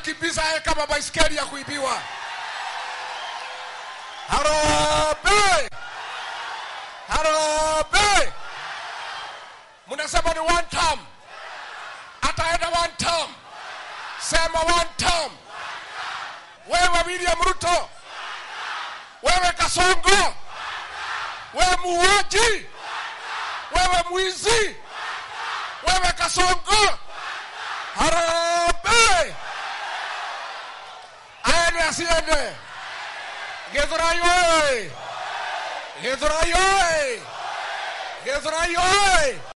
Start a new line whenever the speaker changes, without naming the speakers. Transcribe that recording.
tunakimbiza yeye kama baiskeli ya kuibiwa. Harambee! Harambee! Mnasema ni one term, ataenda one term. Sema one term. Wewe William Ruto, wewe Kasongo, wewe muuaji, wewe mwizi, wewe Kasongo, harambee! Aende asiende? Githurai oye! Githurai oye! Githurai oye!